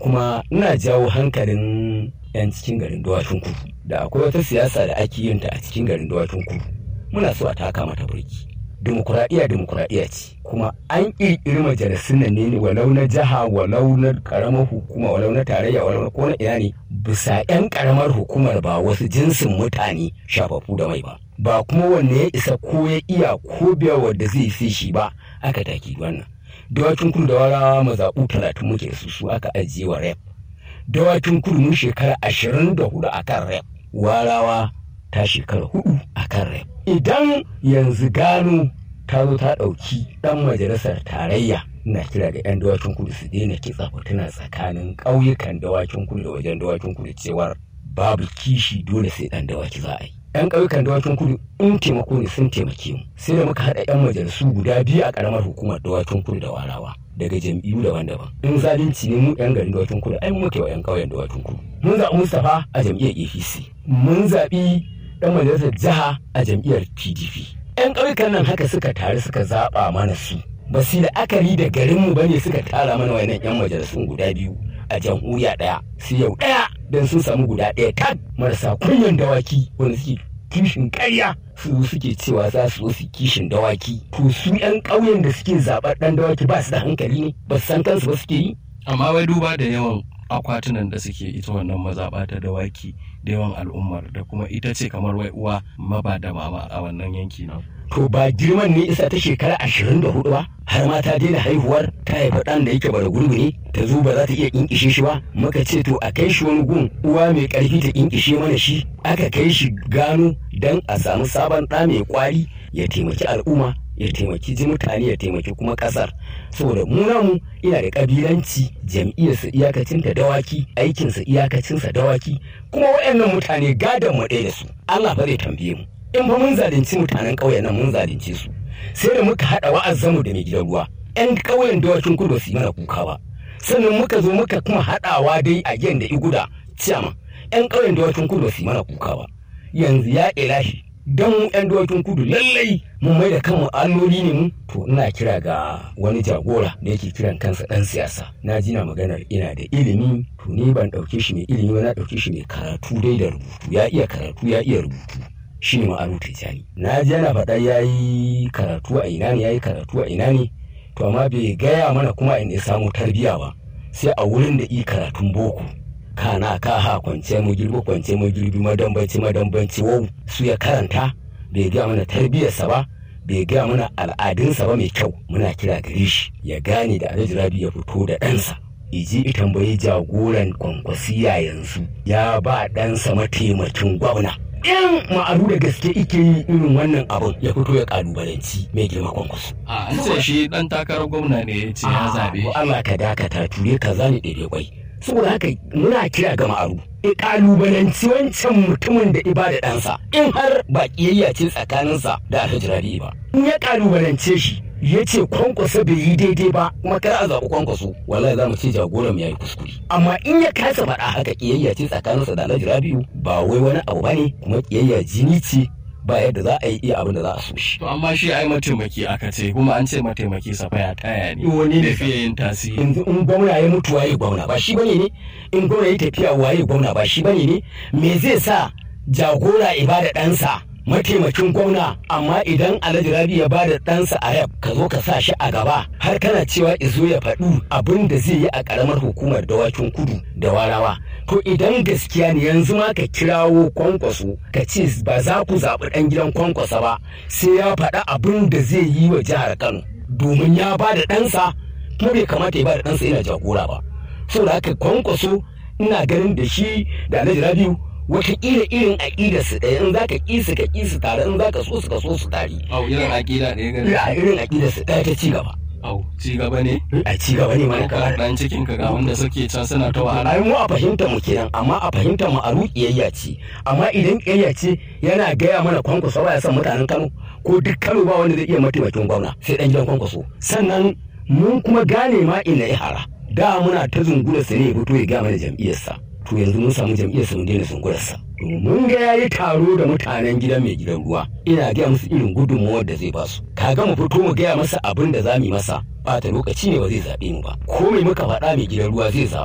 kuma ina jawo hankalin 'yan cikin garin dawakin kudu da akwai wata siyasa da ake yin ta a cikin garin dawakin kudu muna so a taka mata burki dimokuraɗiyya dimokuraɗiyya ce kuma an ƙirƙiri majalisun nan ne walau na jiha walau na ƙaramar hukuma walau na tarayya walau na ko na ina ne bisa 'yan ƙaramar hukumar ba wasu jinsin mutane shafafu da mai ba ba kuma wanne ya isa ko ya iya ko biya wanda zai fi shi ba aka taki wannan dawakin kudu da warawa mazaɓu talatin muke da su su aka ajiye wa rep dawakin kudu mun shekara ashirin da hudu a kan rep warawa ta shekara hudu a kan rep idan yanzu gano ta zo ta ɗauki ɗan majalisar tarayya na kira da 'yan dawakin kudu su daina kitsa fituna tsakanin ƙauyukan dawakin kudu da wajen dawakin kudu cewar babu kishi dole sai ɗan dawaki za a yi 'yan ƙauyukan dawakin kudu in taimako ne sun taimake mu sai da muka haɗa 'yan majalisu guda biyu a ƙaramar hukumar dawakin kudu da warawa daga jam'iyyu daban-daban in zalunci ne mu 'yan garin dawakin kudu ai muke wa 'yan ƙauyen dawakin kudu mun zaɓi mustapha a jam'iyyar apc mun zaɓi ɗan majalisar jiha a jam'iyyar pdp 'yan ƙauyukan nan haka suka taru suka zaɓa mana su ba su la'akari da garinmu ba ne suka tara mana wayannan 'yan majalisun guda biyu a jamhuriya ɗaya su yau ɗaya don sun samu guda ɗaya kan marasa kunyan dawaki wanda suke kishin ƙarya su suke cewa za su su kishin dawaki to su 'yan ƙauyen da suke zaɓar ɗan dawaki ba su da hankali ne ba su san kansu ba suke yi amma wai duba da yawan akwatunan da suke ita wannan mazaɓa ta dawaki da yawan al'ummar da kuma ita ce kamar wai uwa maba da mama a wannan yanki na to ba girman ne isa ta shekara ashirin da hudu ba har ma ta daina haihuwar ta haifa ɗan da yake bara gurgu ne ta zo ba za ta iya kinkishe shi ba muka ce to a kai shi wani gun uwa mai ƙarfi ta kinkishe mana shi aka kai shi gano dan a samu sabon ɗa mai kwari ya taimaki al'umma ya taimaki ji mutane ya taimaki kuma ƙasar saboda mu namu ina da ƙabilanci jam'iyyarsa iyakacinta dawaki aikinsa iyakacinsa dawaki kuma waɗannan mutane gadon mu ɗaya da su Allah ba zai tambaye mu in ba mun zalunci mutanen ƙauyen nan mun zalunce su sai da muka haɗa wa'azzamu da mai gidan ruwa ƴan ƙauyen dawakin kudu su yi mana kuka ba sannan muka zo muka kuma haɗawa dai a gen da iguda ciyama ƴan ƙauyen dawakin kudu su yi mana kuka ba yanzu ya ilahi don mu ƴan dawakin kudu lallai mun mai da kanmu alloli ne mu to ina kira ga wani jagora da yake kiran kansa ɗan siyasa na ji na maganar ina da ilimi to ni ban ɗauke shi mai ilimi ba na ɗauke shi mai karatu dai da rubutu ya iya karatu ya iya rubutu shi ne ma'aru tijjani na ji yana faɗa ya yi karatu a ina ne ya yi karatu a ina ne to amma bai gaya mana kuma in ya samu tarbiyya ba sai a wurin da i karatun boko kana ka ha kwance mu girbi kwance mu girbi madambanci madambanci wau su ya karanta bai gaya mana tarbiyyarsa ba bai gaya mana al'adunsa ba mai kyau muna kira gare shi ya gane da alhaji rabi ya fito da ɗansa iji tambayi jagoran kwankwasiya yanzu ya ba ɗansa mataimakin gwamna in ma'aru da gaske ike yi irin wannan abun ya fito ya kalubalanci mai girma kwankwaso. a an ce shi dan takarar gwamna ne ya ce ya zabe Allah ka dakata ture ka zani ɗaiɗai kwai. saboda haka muna kira ga ma'aru in kalubalanci wancan mutumin da ibada ɗansa in har ba ƙiyayya ce tsakaninsa da alhaji rabi ba in ya kalubalance shi ya ce kwankwaso bai yi daidai ba kuma kar a zaɓi kwankwaso wallahi za mu ce jagoran ya yi kuskure amma in ya kasa faɗa haka ƙiyayya ce tsakaninsa da alhaji rabiu ba wai wani abu ba ne kuma ƙiyayya jini ce ba yadda za a yi iya abin da za a so shi. to amma shi ai mataimaki aka ce kuma an ce mataimaki sa ya taya ne Wani ne da fiye yin tasiri yanzu in gwamna ya mutu waye gwamna ba shi bane ne in gwamna ya tafiya waye gwamna ba shi bane ne me zai sa jagora ibada ɗansa mataimakin gwamna amma idan alhaji rabi ya bada ɗansa a yab ka zo ka sa shi a gaba har kana cewa izo ya faɗu abin da zai yi a ƙaramar hukumar dawakin kudu da warawa to idan gaskiya ne yanzu ma ka kirawo kwankwaso ka ce ba za ku zaɓi ɗan gidan kwankwasa ba sai ya faɗa abin da zai yi wa jihar kano domin ya ba da ɗansa kuma bai kamata ya ba da ɗansa yana jagora ba saboda haka kwankwaso ina ganin da shi da alhaji rabiu wataƙila irin aƙidar su ɗaya in za ka ƙi su ka ƙi su tare in za ka so su ka so su tare au irin aƙida ɗaya gani a irin aƙidar su ɗaya ta ci gaba au ci gaba ne a ci gaba ne mana kamar kamar dan cikin ka ga wanda suke can suna ta wahala ai mu a fahimta mu kenan amma a fahimta mu a ƙiyayya ce amma idan ƙiyayya ce yana gaya mana kwankwaso ba ya son mutanen Kano ko duk Kano ba wanda zai iya mataimakin gwamna sai dan gidan kwankwaso sannan mun kuma gane ma ina ya hara da muna ta zungura sa ne ya fito ya gaya mana jam'iyyarsa to yanzu mun samu jam'iyyarsa mun daina zungurarsa mun ga yayi taro da mutanen gidan mai gidan ruwa ina gaya musu irin gudunmuwar da zai ba su kaga mu fito mu gaya masa abin da za mu yi masa bata lokaci ne ba zai zaɓe mu ba ko mai muka faɗa mai gidan ruwa zai zaɓa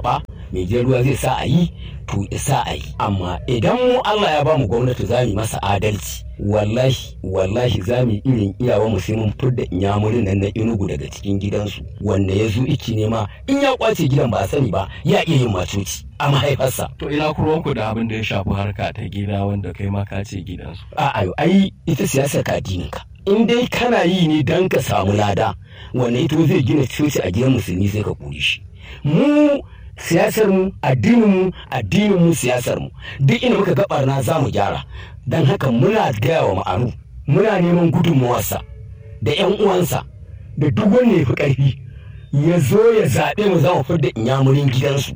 mai jan ruwa zai sa a yi to isa a yi amma idan mu Allah ya ba mu gwamnati za mu masa adalci wallahi wallahi za mu irin iyawa mu sai mun fidda inyamurin nan na inugu daga cikin gidansu wanda ya zo iki nema in ya kwace gidan ba a sani ba ya iya yin macoci a mahaifarsa to ina kurwanku da abin da ya shafi harka ta gida wanda kai ma ka ce gidansu a'a ai ita siyasar ka addinin ka in dai kana yi ne dan ka samu lada wanda ito zai gina coci a gidan musulmi sai ka kore shi mu siyasar mu addinin mu addinin mu siyasar mu duk ina muka gabar na za mu gyara dan haka muna gaya wa ma'aru muna neman gudunmawarsa da yan uwansa da duk wanda ya fi ƙarfi ya zo ya zaɓe mu za mu fidda inyamurin gidansu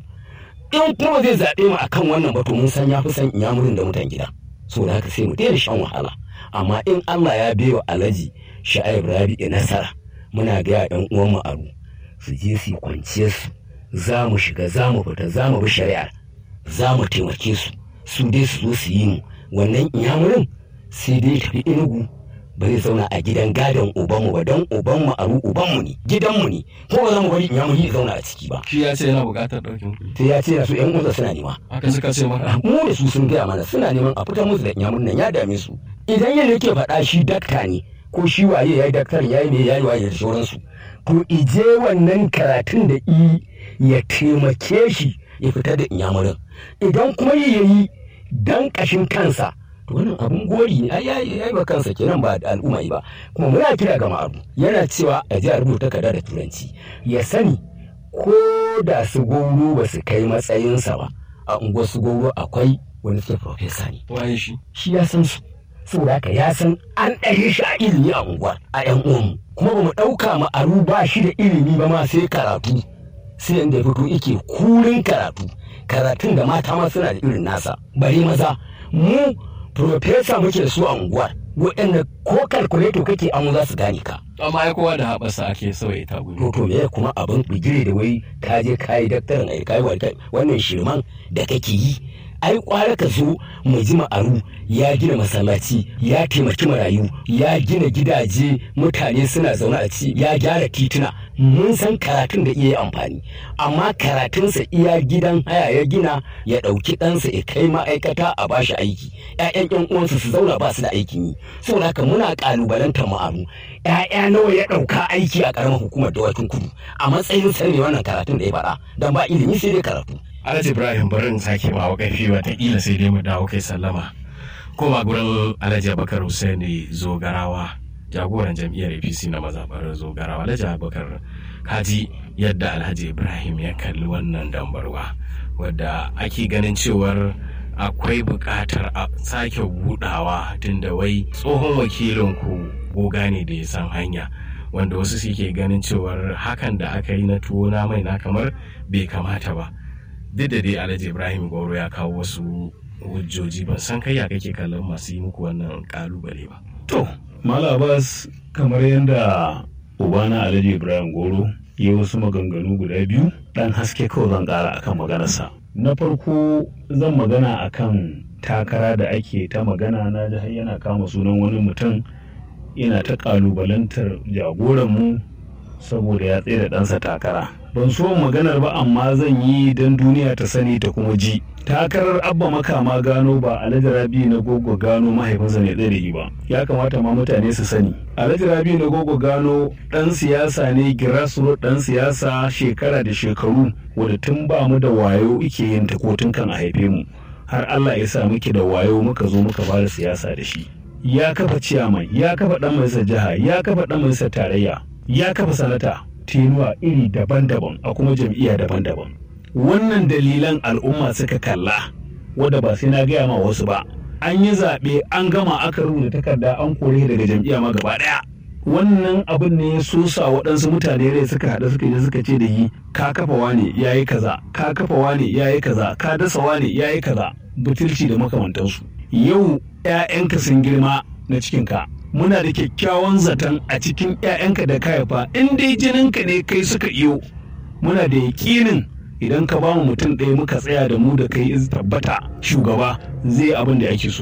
in kuma zai zaɓe mu akan wannan batu mun san ya fi san inyamurin da mutan gida so da haka sai mu daina shan wahala amma in Allah ya bewa alhaji sha'ib rabi nasara muna gaya yan uwan ma'aru su je su kwanciyar su za mu shiga za mu fita za mu bi shari'ar za mu taimake su su dai su zo su yi mu wannan inyamurin sai dai tafi inugu ba zai zauna a gidan gadon ubanmu ba don ubanmu aru ubanmu ne gidanmu ne ko ba za mu bari inyamuri ya zauna a ciki ba shi ya ce yana buƙatar ɗaukin kuɗi sai ya ce na su yan uwansa suna nema haka suka ce maka mu da su sun gaya mana suna neman a fitar musu da inyamurin nan ya dame su idan yadda yake faɗa shi dakta ne ko shi waye ya yi daktar ya yi me ya yi waye da sauransu to ije wannan karatun da i ya taimake shi ya fitar da inyamurin idan kuma yi ya yi dan ƙashin kansa to wannan abun gori ne ai yayi yayi ba kansa kenan ba da al'umma ba kuma muna kira ga ma'aru yana cewa a ji a rubuta kada da turanci ya sani ko da su goro ba su kai matsayinsa ba a unguwar su goro akwai wani suke profesa ne waye shi shi ya san su saboda haka ya san an ɗare shi a ilimi a unguwar a yan uwanmu kuma ba mu ɗauka ma'aru ba shi da ilimi ba ma sai karatu sai yanda ya fito yake kurin karatu karatun da mata ma suna da irin nasa bari maza mu profesa muke da su a unguwar waɗanda ko kalkuleto kake amu za su gane ka amma ai kowa da haɓarsa ake sauya ta gudu to to me kuma abin bigire da wai ka je ka yi daktarin ai kai wannan shirman da kake yi ai kwara ka zo mu ji ma'aru ya gina masallaci ya taimaki marayu ya gina gidaje mutane suna zaune a ci ya gyara tituna mun san karatun da iya amfani amma karatunsa iya gidan haya ya gina ya ɗauki ɗansa ya kai ma'aikata a bashi aiki ƴaƴan ƴan uwansa su zauna ba su da aikin yi saboda haka muna ƙalubalantar ma'aru ƴaƴa nawa ya ɗauka aiki a ƙaramar hukumar dawakin kudu a matsayin sa ne wannan karatun da ya faɗa dan ba ilimi sai dai karatu Alhaji Ibrahim bari in sake ma ƙarfi wataƙila sai dai mu dawo kai sallama. Koma gurin Alhaji Abubakar Hussaini Zogarawa jagoran jam'iyyar APC na mazaɓar Zogarawa. Alhaji Abubakar kaji yadda Alhaji Ibrahim ya kalli wannan dambarwa wadda ake ganin cewar akwai buƙatar a sake buɗawa tunda wai tsohon wakilin ku goga ne da ya san hanya. wanda wasu suke ganin cewar hakan da aka yi na tuwo na mai na kamar bai kamata ba. duk da dai alhaji ibrahim goro ya kawo wasu hujjoji ban san kai ya kake kallon masu yi muku wannan kalubale ba to malabas kamar yadda ubana alhaji ibrahim goro ya wasu maganganu guda biyu dan haske kawai zan kara akan maganarsa na farko zan magana akan takara da ake ta magana na ji yana kama sunan wani mutum yana ta kalubalantar jagoranmu saboda ya tsaye da ɗansa takara ban so maganar ba amma zan yi don duniya ta sani ta kuma ji takarar abba makama gano ba alhaji rabi na gogo gano mahaifinsa ne tsaye da yi ba ya kamata ma mutane su sani alhaji rabi na gogo gano ɗan siyasa ne grassroot ɗan siyasa shekara da shekaru wadda tun ba mu da wayo ike yin ta ko tun kan a haife mu har allah ya sa muke da wayo muka zo muka fara siyasa da shi ya kafa ciyaman ya kafa ɗan majalisar jiha ya kafa ɗan majalisar tarayya ya kafa sanata tenuwa iri daban-daban a kuma jam'iyya daban-daban wannan dalilan al'umma suka kalla wadda ba sai na gaya ma wasu ba an yi zaɓe an gama aka rubuta takarda an kore daga jam'iyya ma gaba ɗaya wannan abin ne ya sosa waɗansu mutane rai suka haɗu suka je suka ce da yi ka kafa wane ya yi kaza ka kafa wane ya yi kaza ka dasa wane ya yi kaza butulci da makamantansu yau 'ya'yanka sun girma na cikinka muna da kyakkyawan zaton a cikin 'ya'yanka da ka haifa in dai jininka ne kai suka iyo muna da yaƙinin idan ka bamu mutum ɗaya muka tsaya da mu da kai tabbata shugaba zai abin da ake so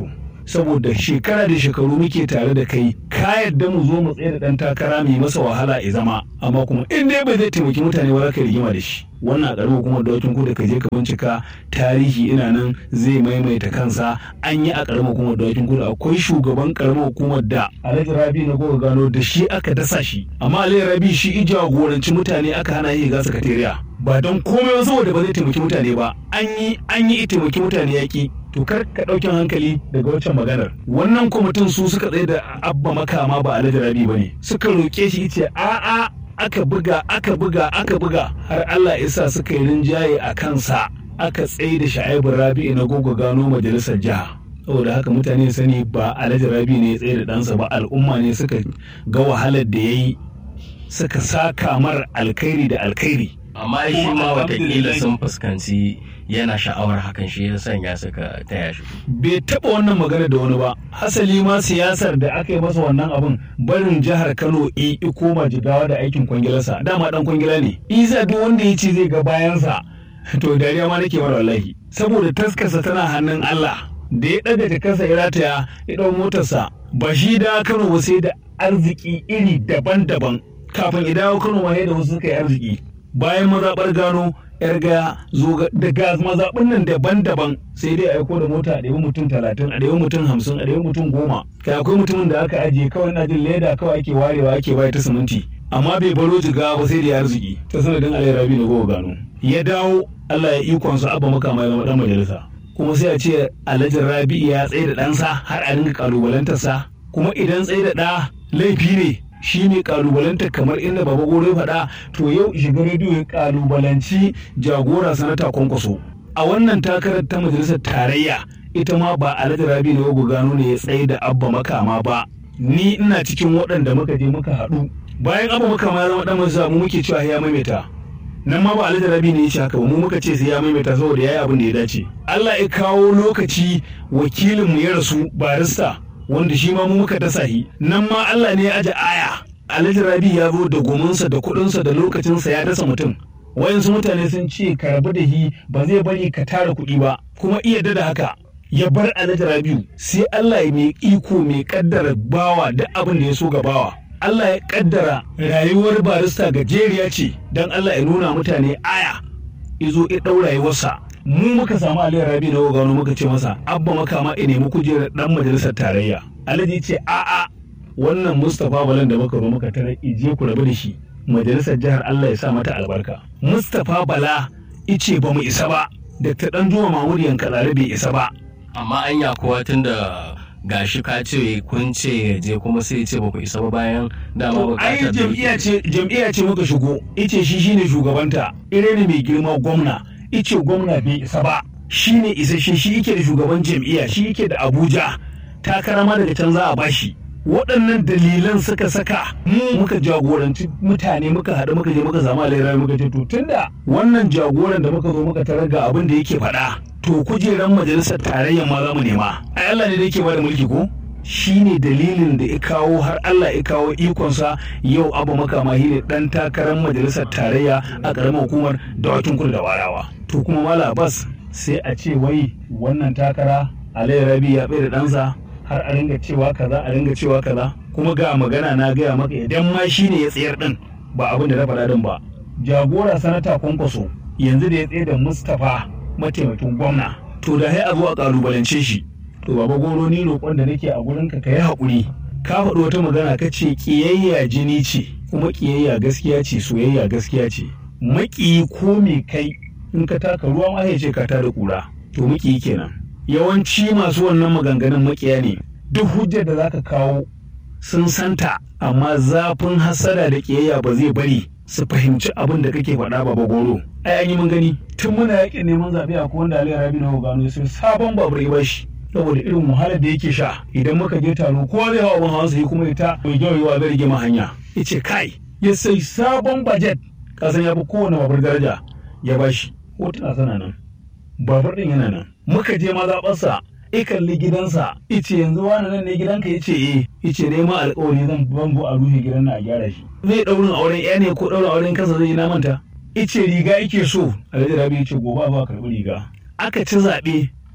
saboda shekara da shekaru muke tare da kai ka yadda mu zo mu tsaye da dan takara mai masa wahala ya zama amma kuma in dai bai zai taimaki mutane ba za ka rigima da shi wannan a ƙaramar hukumar dawakin kudu ka je ka bincika tarihi ina nan zai maimaita kansa an yi a ƙaramar hukumar dawakin kudu akwai shugaban ƙaramar hukumar da alhaji rabi na goga gano da shi aka dasa shi amma alhaji rabi shi i jagoranci mutane aka hana yi ga sakatariya ba don komai ba saboda ba zai taimaki mutane ba an yi an yi taimaki mutane yaƙi to kar ka ɗaukin hankali daga waccan maganar wannan kwamitin su suka tsaye da abba makama ba alhaji rabi ba ne suka roƙe shi ce a'a aka buga aka buga aka buga har Allah ya sa suka yi rinjaye a kansa aka tsaye da sha'ibu rabi na gogo gano majalisar jiha saboda haka mutane sani ba alhaji rabi ne ya tsaye da ɗansa ba al'umma ne suka ga wahalar da ya yi suka saka mar alkhairi da alkhairi amma shi ma watakila sun fuskanci yana sha'awar hakan shi ya sanya suka taya shi bai taɓa wannan magana da wani ba hasali ma siyasar da aka yi masa wannan abin barin jihar kano i koma jigawa da aikin kwangilarsa dama dan kwangila ne isa duk wanda ya ce zai ga bayansa to dariya ma nake mara wallahi saboda taskarsa tana hannun allah da ya ɗaga jakarsa ya rataya ya ɗau motarsa ba shi da kano ba sai da arziki iri daban-daban kafin ya dawo kano ma da wasu suka yi arziki bayan mazaɓar gano yar gaya zo daga mazaɓin nan daban-daban sai dai aiko da mota a ɗaya mutum talatin a ɗaya mutum hamsin a ɗaya mutum goma kai akwai mutumin da aka ajiye kawai na jin leda kawai ake warewa ake bayar ta siminti amma bai baro jiga ba sai da ya arziki ta sanadin alayi rabi na gowa gano ya dawo allah ya ikonsa abba makama ya zama ɗan majalisa kuma sai a ce alhaji rabi ya tsaye da ɗansa har a dinga kalubalantarsa kuma idan tsaye da ɗa laifi ne shi ne kalubalanta kamar inda baba goro faɗa to yau shiga rediyo ya kalubalanci jagora sanata kwankwaso a wannan takarar ta majalisar tarayya ita ma ba alhaji rabi na wago gano ne ya tsaye da abba makama ba ni ina cikin waɗanda muka je muka haɗu bayan abba makama ya zama ɗan majalisa mu muke cewa ya maimaita nan ma ba alhaji rabi ne ya ce haka ba mu muka ce sai ya maimaita saboda ya yi abin da ya dace Allah ya kawo lokaci wakilinmu ya rasu barista wanda shi ma mu muka dasa shi nan ma Allah ne ya aje aya Alhaji Rabi ya zo da gominsa da kuɗinsa da lokacinsa ya dasa mutum wayansu mutane sun ce ka rabu da shi ba zai bari ka tara kuɗi ba kuma iya da haka ya bar Alhaji Rabiu sai Allah ya mai iko mai kaddara bawa da abin da ya so ga bawa Allah ya kaddara rayuwar barista gajeriya ce don Allah ya nuna mutane aya izo ya ɗau rayuwarsa mu muka samu Aliyu Rabi na Ogano muka ce masa abba makama ya nemi kujerar dan majalisar tarayya Alhaji ce a'a wannan Mustapha Balan da muka zo muka tare ije ku rabu da shi majalisar jihar Allah ya sa mata albarka Mustapha Bala ice ba mu isa ba Dr. Danjuma Mahmud Yankalare bai isa ba amma anya kowa tun da gashi ka ce kun ce ya je kuma sai ce ba ku isa ba bayan dama ai bukatar da jam'iyya ce jam'iyya ce muka shigo ice shi shine shugabanta ire ne mai girma gwamna ice gwamna bai isa ba shine isasshe shi yake da shugaban jam'iyya shi yake da Abuja takara ma daga can za a bashi waɗannan dalilan suka saka mu muka jagoranci mutane muka haɗu muka je muka samu alayyar muka ce to tunda wannan jagoran da muka zo muka tarar ga abin da yake faɗa to kujeran majalisar tarayyar ma za mu nema ai Allah ne da yake bada mulki ko shine dalilin da ya kawo har Allah ya kawo ikonsa yau abu makama shi ne dan takarar majalisar tarayya a ƙaramar hukumar dawakin kudu da warawa to kuma mala bas sai a ce wai wannan takara alayyar rabi ya bai da ɗansa har a ringa cewa kaza a ringa cewa kaza kuma ga magana na gaya maka idan ma shine ya tsayar din ba abin da na faɗa din ba jagora sanata kwankwaso yanzu da ya tsaye da mustapha mataimakin gwamna to da sai a zo a kalubalance shi to baba goro ni roƙon da nake a gurin ka yi haƙuri ka faɗi wata magana ka ce ƙiyayya jini ce kuma ƙiyayya gaskiya ce soyayya gaskiya ce maƙiyi ko me kai in ka taka ruwa ma ya ce ka tada ƙura to maƙiyi kenan yawanci masu wannan maganganun maƙiya ne duk hujjar da zaka kawo sun santa amma zafin hasada da ƙiyayya ba zai bari su fahimci abin da kake faɗa baba goro ai an yi mun gani tun muna yaƙin neman zaɓe a wanda Ali Rabi na gano sai sabon babur ya bashi saboda irin wahalar da yake sha idan muka je taro kowa zai hawa abin hawa sai kuma ya ta mai gyauyewa zai rage ma hanya ya ce kai ya sai sabon bajet kasan ya fi kowane babur daraja ya bashi hotuna sana nan babur ɗin yana nan muka je mazaɓarsa i kalli gidansa ice yanzu wani nan ne gidanka yace eh ice dai ma alƙawari zan bango a rufe gidan na a gyara shi zai ɗaurin auren ya ne ko ɗaurin auren kansa zai yi na manta ice riga yake so alhaji rabi yace gobe ba karɓi riga aka ci zaɓe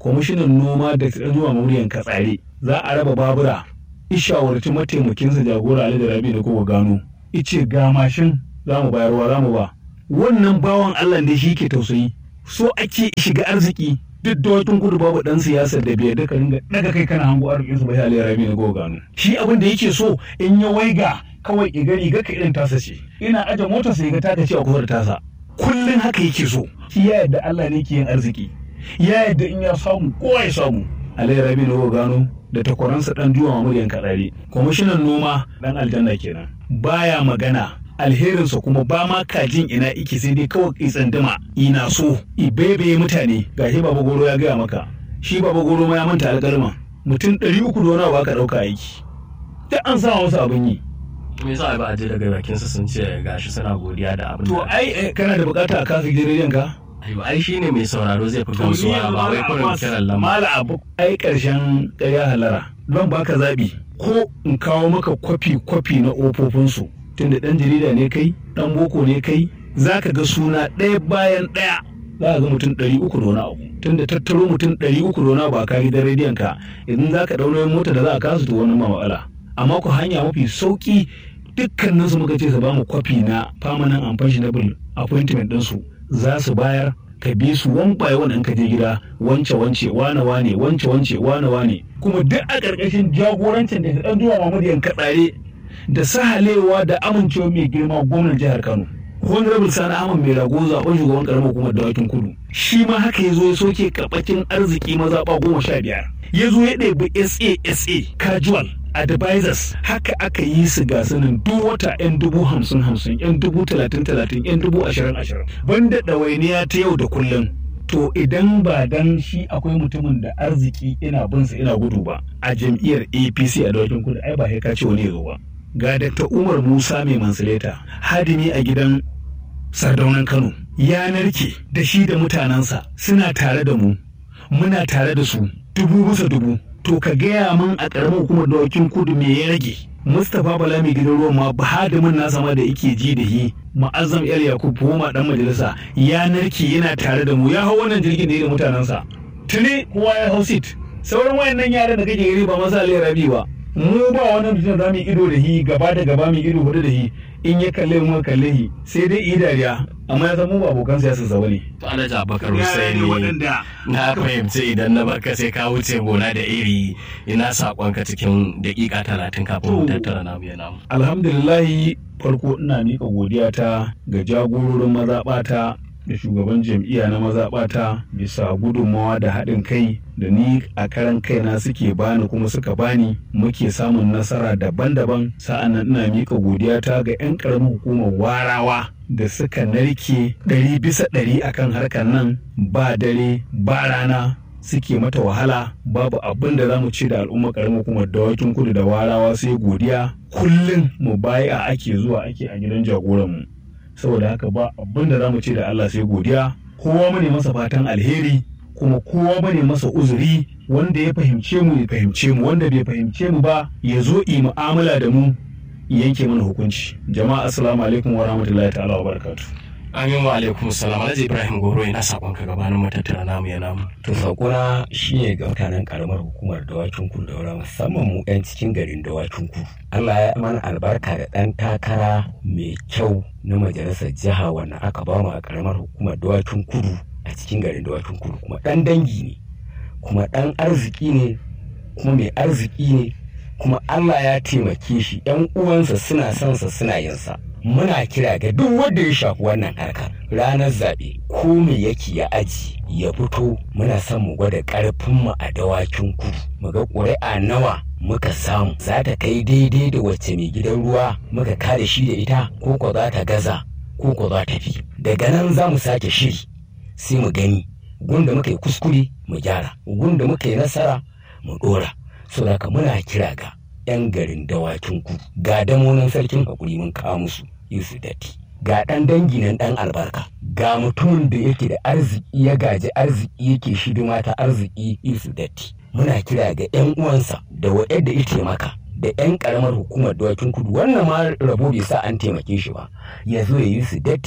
kwamishinan noma da zuwa muryan katsare za a raba babura ishawarci mataimakinsa jagora ali da rabi da kowa gano ice ga mashin za mu bayarwa za mu ba wannan bawan allah da shi ke tausayi so ake shiga arziki duk da watan kudu babu dan siyasar da bai da ringa daga kai kana hango arzikin su bai ali rabi da kowa gano shi abin da yake so in ya waiga kawai i gani ga ka irin tasa ce ina aje motar sai ga ta ce a kusa da tasa kullun haka yake so shi ya yadda allah ne ke yin arziki ya yadda in ya samu kowa ya samu Ali Rabi na gano da takwaransa dan duwa muryan kadari kwamishinan noma dan aljanna kenan baya magana alherinsa kuma ba ma kajin ina iki sai dai kawai tsandama ina so ibebe mutane gashi baba goro ya gaya maka shi baba goro ma ya manta alƙalma mutum ɗari uku da wani ba ka ɗauka aiki duk an sa wasu abin yi me yasa ba a je daga bakin su sun ce gashi suna godiya da abin to da ai kana da bukata a kasa gidan ka Aiwa, ai shine mai sauraro zai fi gamsuwa ba wai kurin kiran lamba mala abu ai karshen ƙarya halara don baka zabi ko in kawo maka kwafi kwafi na ofofinsu tunda dan jarida ne kai dan boko ne kai zaka ga suna ɗaya bayan ɗaya za ka ga mutum ɗari uku da wani abu tunda tattaro mutum ɗari uku da wani abu a kari da rediyon ka idan za ka ɗauna mota da za a kasu to wani ma matsala amma ku hanya mafi sauki dukkanin su muka ce su bamu kwafi na permanent and pensionable appointment ɗinsu za su bayar ka bi su wan by one in ka je gida wance wance wane wane wance wance wane wane kuma duk a ƙarƙashin jagorancin da ɗan zuwa Muhammadu Yanka tsare da sahalewa da amincewa mai girma gwamnan jihar Kano Honorable Sani Ahmad mai rago zaɓen shugaban ƙaramar hukumar dawakin kudu shi ma haka ya zo ya soke karɓakin arziki mazaɓa goma sha biyar ya zo ya ɗebi SASA casual advisors haka aka yi su ga sanin duk wata yan dubu hamsin hamsin yan dubu talatin talatin yan dubu ashirin ashirin banda ɗawainiya ta yau da kullum to idan ba dan shi akwai mutumin da arziki ina binsa ina gudu ba a jam'iyyar apc a dawakin kudu ai ba ka ce wani ya zo ba ga Dr. umar musa mai mansileta hadimi a gidan sardaunan kano ya narke da shi da mutanensa suna tare da mu muna tare da su dubu bisa dubu to ka gaya min a ƙaramin hukumar dawakin kudu me ya rage mustapha bala mai gidan ruwan ma hadimin nasa ma da yake ji da hi ma'azzam yar yakub ma dan majalisa ya narke yana tare da mu ya hau wannan jirgin da ya da mutanensa tuni kowa ya hau sit sauran wayannan yaran da kake gari ba masa rabi ba mu ba wani mutum za mu ido da hi gaba da gaba mu ido hudu da hi in ya kalle mu kalle hi sai dai yi dariya amma ya san mu ba abokan siyasa sa bane to Alhaji Abubakar Hussaini na fahimci idan na barka sai ka wuce gona da iri ina sakonka cikin dakika talatin kafin mu tattara namu ya namu alhamdulillahi farko ina miƙa godiya ta ga jagororin mazaɓata da shugaban jam'iyya na mazaɓata bisa gudunmawa da haɗin kai da ni a karan kaina suke bani kuma suka bani muke samun nasara daban-daban sa'an nan ina miƙa godiya ta ga 'yan ƙaramin hukumar warawa da suka narke ɗari bisa ɗari akan harkar nan ba dare ba rana suke mata wahala babu abin da za mu ce da al'ummar ƙaramin hukumar dawakin kudu da warawa sai godiya kullum mu baya ake zuwa ake a gidan jagoranmu saboda haka ba abin da za mu ce da Allah sai godiya kowa mu ne masa fatan alheri kuma kowa bane masa uzuri wanda ya fahimce mu ya fahimce mu wanda bai fahimce mu ba ya zo yi mu'amala da mu yanke mana hukunci jama'a assalamu alaikum wa rahmatullahi ta'ala wa barakatuh amin wa alaikum salam alhaji ibrahim goro ina sakonka gabanin mu tattara namu ya namu to sakona shine ga mutanen karamar hukumar dawakin kudu daura musamman mu yan cikin garin dawakin kudu Allah ya mana albarka da ɗan takara mai kyau na majalisar jiha wanda aka ba mu a karamar hukumar dawakin kudu a cikin garin dawakin kudu kuma ɗan dangi ne kuma ɗan arziki ne kuma mai arziki ne kuma Allah ya taimake shi ‘yan uwansa suna son sa suna yin sa muna kira ga duk wanda ya shafi wannan harkar ranar zaɓe ko me yake ya aji ya fito muna son mu gwada ƙarfinmu a dawakin kudu mu ga ƙuri'a nawa muka samu za ta kai daidai da wacce mai gidan ruwa muka kada shi da ita ko ko za ta gaza ko ko za ta fi daga nan za mu sake shiri sai mu gani gunda muka yi kuskure mu gyara gunda muka yi nasara mu ɗora saboda muna kira ga 'yan garin dawakin ku ga damonin sarkin hakuri mun kawo musu Yusuf Datti ga ɗan dangi nan ɗan albarka ga mutumin da yake da arziki ya gaji arziki yake shidima ta arziki Yusuf Datti muna kira ga 'yan uwansa da waɗanda ya taimaka da 'yan karamar hukumar dawakin kudu wannan ma rabo bai sa an taimake shi ba ya zo ya yi su datti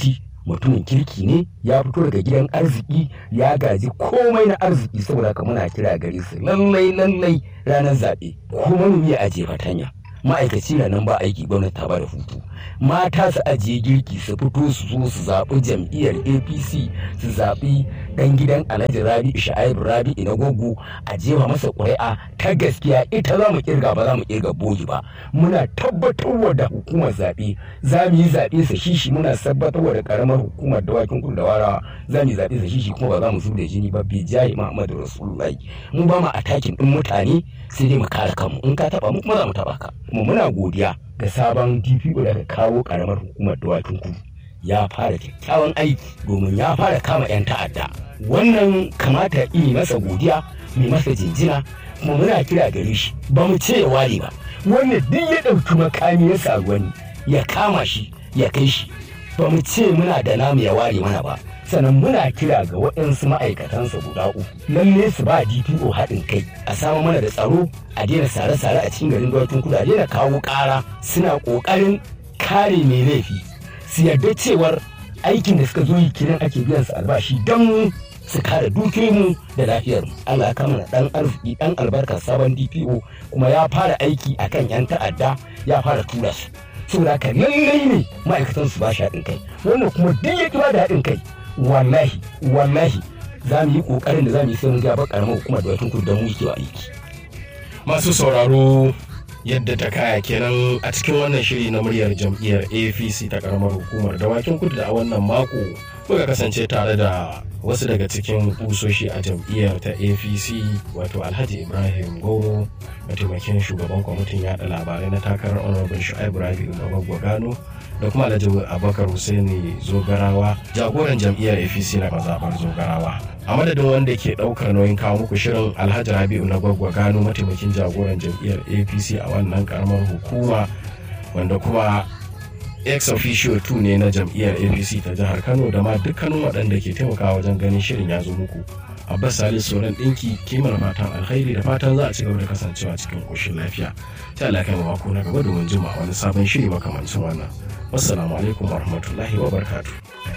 mutumin kirki ne ya fito daga gidan arziki ya gaji komai na arziki saboda haka muna kira gare su lallai lallai ranar zaɓe ko manomi ya ajiye fatanya ma'aikaci na nan ba aiki gwamnati ta bada hutu mata su ajiye girki su fito su zo su zaɓi jam'iyyar apc su zaɓi ɗan gidan alhaji rabi sha'ib rabi ina gogo a jefa masa ƙuri'a ta gaskiya ita za mu kirga ba za mu kirga bogi ba muna tabbatarwa da hukumar zaɓe za mu yi zaɓe sa shishi muna tabbatarwa da ƙaramar hukumar dawakin kudu da warawa za mu yi zaɓe sa shishi kuma ba za mu da jini ba bi jahi muhammadu rasulullahi mu ba mu atakin ɗin mutane sai dai mu kare kanmu in ka taɓa mu kuma za mu taɓa ka kuma muna godiya ga sabon DPO da aka kawo karamar hukumar dawakin kudu ya fara kyakkyawan aiki domin ya fara kama 'yan ta'adda wannan kamata yi masa godiya mai masa jinjina kuma muna kira gare shi ba mu ce ya ware ba wanda duk ya ɗauki makami ya sa wani ya kama shi ya kai shi ba mu ce muna da namu ya ware mana ba sannan muna kira ga waɗansu ma'aikatansa guda uku lalle su ba DPO haɗin kai a samu mana da tsaro a daina sare-sare a cikin garin dawakin kudu a daina kawo ƙara suna ƙoƙarin kare mai laifi su yarda cewar aikin da suka zo yi kiran ake biyan su albashi don su kare dukiyoyinmu da lafiyarmu Allah ya kama dan arziki dan albarka sabon DPO kuma ya fara aiki akan yan ta'adda ya fara tura su saboda haka lallai ne ma'aikatan su ba shi haɗin kai wannan kuma duk ya ba da haɗin kai wallahi wallahi za mu yi ƙoƙarin da za mu yi sai mun ga ƙaramar hukumar da watan kudu don mu kewa aiki. masu sauraro yadda ta kaya kenan a cikin wannan shiri na muryar jam'iyyar apc ta karamar hukumar dawakin kudu da a wannan mako muka kasance tare da wasu daga cikin kusoshi a jam'iyyar ta apc wato alhaji ibrahim goro mataimakin shugaban kwamitin yada labarai na takarar honorable shu'aib rabi'u mabagwa gano da kuma alhaji abubakar husaini zogarawa jagoran jam'iyyar apc na mazaɓar zogarawa a madadin wanda ke ɗaukar nauyin kawo muku shirin alhaji rabi'u na gwaggwa gano mataimakin jagoran jam'iyyar apc a wannan karamar hukuma wanda kuma ex officio 2 ne na jam'iyyar apc ta jihar kano da ma dukkanin waɗanda ke taimakawa wajen ganin shirin ya zo muku abbas salis sauran ɗinki kimar matan alkhairi da fatan za a ci gaba da kasancewa cikin ƙoshin lafiya ta alaƙa mako na gaba domin jima wani sabon shiri makamancin wannan wassalamu alaikum warahmatullahi wabarakatuh